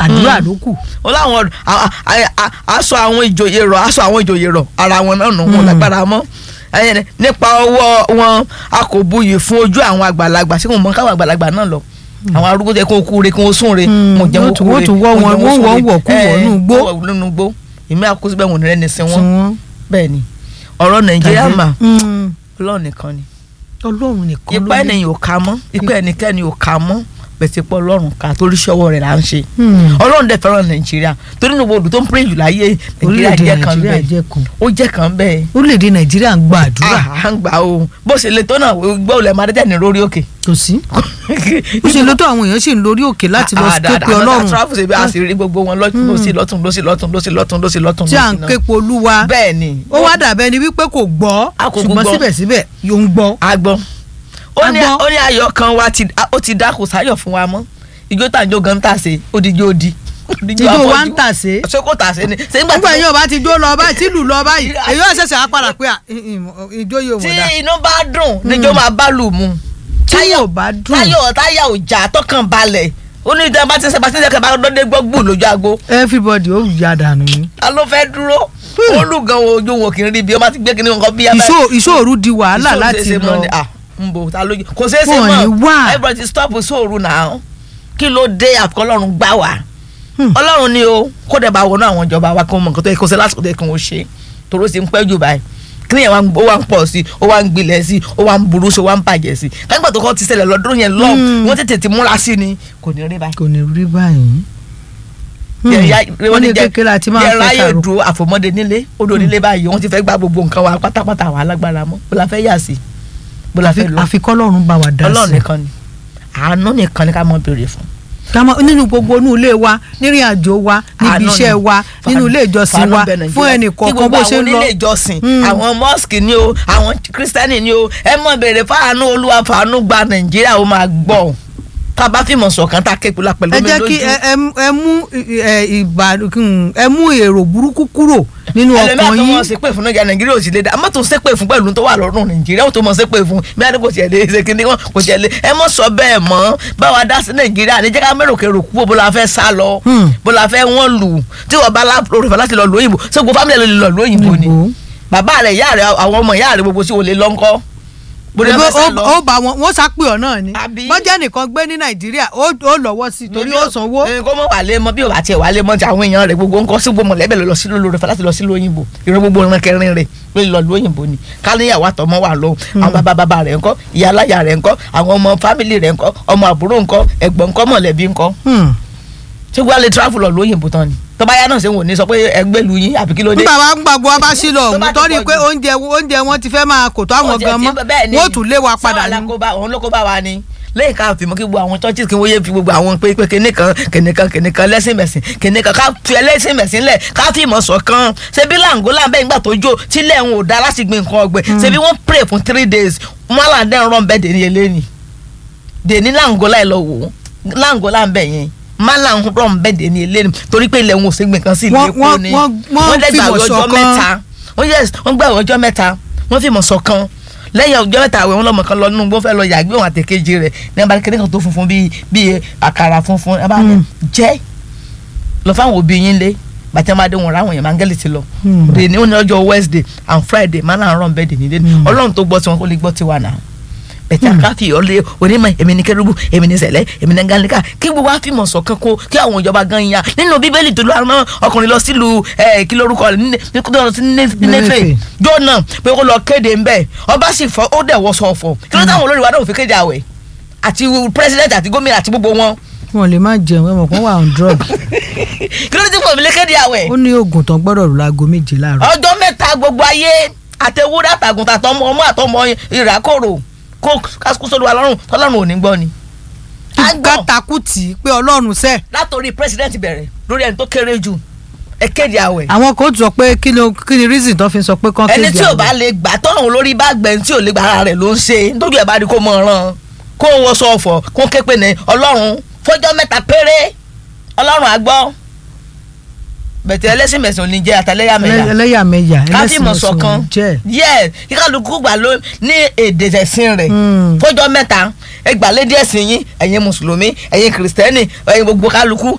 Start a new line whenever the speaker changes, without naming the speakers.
àdúrà ló kù.
ó láwọn a- a- a- aṣọ àwọn ìjòyè rọ aṣọ àwọn ìjòyè rọ ara wọn náà nù wọn lágbára mọ́ Ẹyẹ, nípa ọwọ́ wọn a kò buyì fún ojú àwọn àgbàlagbà sí kò mọ káwọn àgbàlagbà náà lọ àwọn arúgbó tẹ kó kú re kí wọn sún re
Mm,
wọn jẹ
wọ́n
wọn
tún-
kú
wọ́n
re
tún wọ́ wọn-
jẹ
wọ́n
sún
wọ́
re.
wọ̀ kú wọ̀
Ẹ,
nú igbó.
wọ́n wọ̀ nínú igbó èmi àkóso bẹ́ẹ̀ wọn ní rẹ́ni sin
tí
wọn
wọ́n.
bẹ́ẹ̀ ni ọ̀rọ̀ nàìjíríà
tàbí-
mà
Mm,
ọlọ́run nìkan ni
ọlọ́run nìkan
ipa
ló lè-
ènìyàn ò ká mọ́ ipa ẹnikẹ́ni ò ká mọ́ bẹ̀sẹ̀ pọ̀ ọlọ́run ká torí ṣọwọ́ rẹ̀ là ń ṣe
Hmm.
ọlọ́run dẹ̀ fẹ́ràn nàìjíríà torí ní gbogbo tó ń pray jù láyé nàìjíríà
orílẹ̀-èdè
jẹ́ kan
nàìjíríà
bẹ́ẹ̀
jẹ́ kan
ó jẹ́ kan bẹ́ẹ̀
orílẹ̀-èdè nàìjíríà ń gba àdúrà
à ń gbà o bó ṣe le tó náà gbọ́ olè máa dẹ́tẹ̀ ní lórí òkè.
kò sí ó ṣe lótó àwọn èèyàn sì ń lórí òkè láti lọ ké pe ọlọ́run
travel ṣe bí a sì rí gbogbo wọn lọ́tún lọ́sí lọ́tún lọ́sí lọ́tún lọ́sí lọ́tún lọ́sí lọ́tún
tí à ń
lọ́sí
ké pe olúwa
bẹ́ẹ̀ ni
ó wá dàbẹ́ ni wípé kò gbọ́
A kò
ṣùgbọ́n
gbọ́.
síbẹ̀síbẹ̀ yóò ń gbọ́.
agbọ́n ó ní
Agbọ́n.
ó ní ayọ̀ kan wa ti ó ti dá kò sáyọ̀ fún wa mọ́ ijó tàǹjó gan tà sí ó di jó di
tíjó wa ń tà sí.
ṣé kò tà sí ni ṣé nígbà
nígbà
tí
yín ọba ti jó lọ báyìí tí lù lọ báyìí èyí ó ṣẹ̀ṣẹ̀ á padà pé à, ì- ì- ìjó yóò
tí
wọ̀ dá.
inú bá dùn níjó máa bá lù mu
tí yóò bá dùn
táyọ̀ táyà ò jà tọkàn balẹ̀ ó ní ìjọba tí sẹpà tí sẹpà bá dọdẹ gbọ gbù lójú aago
everybody ó ya dànù ni.
ta ló fẹ́ dúró olùgàn ojú wọn kì í rí bí ọba ti gbé kíní nǹkan bí abẹ́
Ìṣó- ìṣòro di wàhálà láti lọ.
n bò ta lójú kò ṣeé ṣe
Wọn
mọ́
ní wà.
everybody ti stop sóòrù náà kí ló dé àfikọ́ ọlọ́run gbá wa
Hmm.
ọlọ́run ni o kó dẹ̀ bá wọnú àwọn ìjọba wa kí wọ́n mọ nǹkan tó yẹ kó ṣe lásìkò tó yẹ kí wọ́n ṣe toró sì ń pẹ́ jù báyìí kí ni ẹ̀ wá ń- ó wá ń pọ̀ sí i ó wá ń gbilẹ̀ sí i ó wá ń burú sí i ó wá ń bàjẹ́ sí i kágbà tó kọ́ ti ṣẹlẹ̀ lọ́dún yẹn lọ́ọ̀
Hmm.
wọ́n tètè ti múra sí ni kò ní rí báyìí
kò ní rí báyìí. wọ́n ní kékeré àti máa
jẹ́
fẹ́
ráyè
kàrò.
dúró àfọmọ́dé nílé odò nílé báyìí wọ́n ti fẹ́ gba gbogbo nǹkan wa pátápátá wa alágbára mọ́ bó la fẹ́ yà sí bó la fẹ́ lọ
àfikọ́ ọlọ́run bá wa dá
ọlọ́run
sí.
nìkan ni àánú nìkan ni ká mọ béèrè fún.
Kámọ́ nínú gbogbo inú ilé wa nírìn àjò wa níbi
Àánú
iṣẹ́
ni.
wa nínú ilé ìjọsìn
Fàánú
wa
bẹ Nàìjíríà.
fún ẹnì
Kí
kọ̀ọ̀kan
gbogbo
bó ṣe
àwọn
ń lọ.
onílé ìjọsìn
Mm.
àwọn mosque ni o àwọn kírísítẹ́nì ni o ẹ mọ̀ béèrè fáànù olúwa fàánú gba nàìjíríà ó máa gbọ́ tá a bá fìmọ̀ ṣọ̀kan tá a ké pẹ̀lú pẹ̀lú
ẹ
omi
jẹ́ kí
lójú.
ẹ- ẹ mú- ẹ mú ẹ, ìbà ẹ mú èrò burúkú kúrò nínú
ẹlẹ́mìí
ọkàn
àti
yín.
wọn ṣépè fún nàìjíríà nàìjíríà ò sì lè dá àmọ́ tó ń ṣépè fún pẹ̀lú tó wà lọ́rùn nàìjíríà ó tó mọ̀ ṣépè fún bí adé kò tiẹ̀ lè ṣe kíní wọn kò tiẹ̀ lè ẹ mọ̀ sọ bẹ́ẹ̀ mọ́ báwa dá sí nàìjíríà ní jẹ́ ká mẹ́rò kérò kú bó la fẹ́ sá lọ
Hmm.
bó la fẹ́ wọ́n lù tí wọ́n bá lórí ìfẹ́ láti lọ lóyìnbó ṣé gbogbo fámìlì ẹ̀ ló lè lọ lóyìnbó ni
Òyìnbó.
bàbá rẹ̀ ìyá rẹ̀ àwọn ọmọ ìyá rẹ̀ gbogbo sí olè lọ́ńkọ́ bó lè
Ẹgbẹ́
fẹ́ sá
ó
lọ.
ó bá wọn wọ́n sápè ọ̀ náà ni
Àbí?
bọ́jà nìkan gbé ní nàìjíríà ó ó lọ́wọ́ sí i torí ó sanwó.
ẹ, kó mọ̀ wà lé mọ́ bí ò bá tiẹ̀ wà lé mọ́ ti àwọn èèyàn rẹ̀ gbogbo ńkọ́ sí gbogbo mọ̀lẹ́bẹ̀ lọ sí lórí rẹ̀ láti lọ sí lóyìnbó ìrọ̀ gbogbo ìran kẹrin rẹ̀ pé lọ lóyìnbó ni káníyàwó àtọmọ wà lóhùn àwọn bàbá bàbá rẹ̀ ńkọ́ ìyá aláya rẹ̀ ńkọ́ àwọn ọmọ fámìlì rẹ̀ ńkọ́ ọmọ àbúrò ńkọ́ ẹ̀gbọ́n ńkọ́ mọ̀lẹ́bí ńkọ́
Hmm.
ṣé wàá lè travel lọ lóyìnbó tán ni tó bá yá náà ṣe wò ní sọ pé ẹgbẹ́ lu yín àbí kí ló dé.
nígbà wa ń gbàgbọ́ wa bá sí lọ
Tó bá
òun
ti
torí
pọ̀
pé
jù.
oúnjẹ oúnjẹ wọn ti fẹ́ máa kò tó àwọn gan mọ́ wọ́n tún lé wa padà
ní.
ní.
òun ló kó bá wa ni lẹ́yìn ká fi mọ́ kí gbogbo àwọn churches kí wọ́n yé fi gbogbo àwọn pé pé kíní kan kíní kan kíní kan lẹ́sìn mẹ̀sìn kíní kan ká fi ẹlẹ́sìn mẹ̀sìn lẹ̀ ká fi ìmọ̀ ṣọ̀kan ṣebí làǹgólà bẹ́ẹ̀ nígbà tó jó tílẹ̀ ń ò dá láti gbin nǹkan ọ̀gbìn ṣebí wọ́n pray fún three days wọ́n là ń dẹ́n rán bẹ́ẹ̀ dèní eléyìí dèní làǹgólà ẹ̀ lọ wò ó làǹgólà ń bẹ̀ yẹn má là ń rán bẹ́ẹ̀ dèní eléyìí torí pé ilẹ̀ ń ò sí gbin kan sí ilé
Wọ́n-
epo
wọ́n-
ni
wọ́n- wọ́n
dẹ̀
fìmọ̀
gbàgbé ọjọ́
ṣọ̀kan.
mẹ́ta wọ́n yes wọ́n gbàgbé ọjọ́ mẹ́ta wọ́n fìmọ̀ ṣọ̀kan lẹ́yìn ọjọ́ mẹ́ta àwẹ̀ wọn lọ́mọ kan lọ nínú gbọ́n fẹ́ lọ yàgbé òun àtẹ̀kejì rẹ̀ ní abá kékeré kan tó funfun bíi bíi àkàrà funfun ẹ bá ní
Mm.
jẹ́ lọ fáwọn òbí yín lé bàtí wọn bá dé wọn ráwọn yẹn mángẹ́lì ti lọ
Mm.
dè ní òní ọjọ́ Wednesday and Friday máa náà rán bẹ́ẹ̀ dè ní dé
Mm.
ọlọ́run tó gbọ́ tiwọn kó lè gbọ́ tiwa náà bẹ̀tẹ̀ àkáfì ọ̀lẹ́ onímọ̀ èmi ní kérúbù èmi ní sẹ̀lẹ̀ èmi ní gánlíkà kí gbogbo wa fìmọ̀ ṣọ̀kan kó kí àwọn ìjọba gan ya nínú bíbélì tó lọ́wọ́ ọkùnrin lọ sílùú ẹ̀ kí lórúkọ rẹ̀ ní ní kó tó lọ sí Néfè
Néfè.
jọ́nà pé kó lọ kéde ńbẹ̀ ọba sì fọ ó dẹ̀ wọ́ sọ̀fọ̀ kí ló táwọn olórí wa náà ò fi kéde àwẹ̀ àti pírẹsidẹ́ntì àti gómìnà àti gbogbo wọn
wọn lè má jẹun ẹ mọ̀ kó wà on drug
kí ló dé tí kò fi lè kéde àwẹ̀
ó ní oògùn tán gbọ́dọ̀ rò láago méje láàárọ̀.
ọjọ́ mẹ́ta gbogbo ayé àtẹwúrẹ́ àtàgùntà àtọmọ ọmọ àtọmọ ìràkòrò kó kásìkò sódò wa lọ́rùn tọ́lọ́run ò ní gbọ́ ni. à ń gbọ́
gbàtàkù tì í pé ọlọ́run sẹ́
látòrí president bẹ̀rẹ̀ lórí ẹni tó kéré jù ẹ kéde àwẹ̀.
àwọn kò sọ pé kí ló kí ni reason tó fi sọ pé kán kéde
ẹni tí ò
àwẹ̀.
bá lè gbà tọ́run lórí bá gbẹ̀ tí ò lè gbà ara rẹ̀ ló ń ṣe nítorí ẹ̀ bá rí kó mọ̀ ọ́ràn kó wọ́n sọ ọ̀fọ̀ kó ké pé ní ọlọ́run fọjọ́ mẹ́ta péré ọlọ́run àgbọ́ bẹ̀tẹ̀ ẹlẹ́sìn mẹ̀sìn ò ní jẹ́ àtàlẹ́yàmẹ̀yà
Ẹlẹ́- ẹlẹ́yàmẹ̀yà
káfí mọ̀
ẹlẹ́sìn
ṣọ̀kan
ọ̀sùn jẹ́
yes kíkálukú gbà ló ní èdè ẹ̀sìn rẹ̀
Mm.
fọjọ́ mẹ́ta ẹgbàlédè ẹ̀sìn yín ẹ̀yin mùsùlùmí ẹ̀yin kìrìsìtẹ́nì ẹ̀yin gbogbo kálukú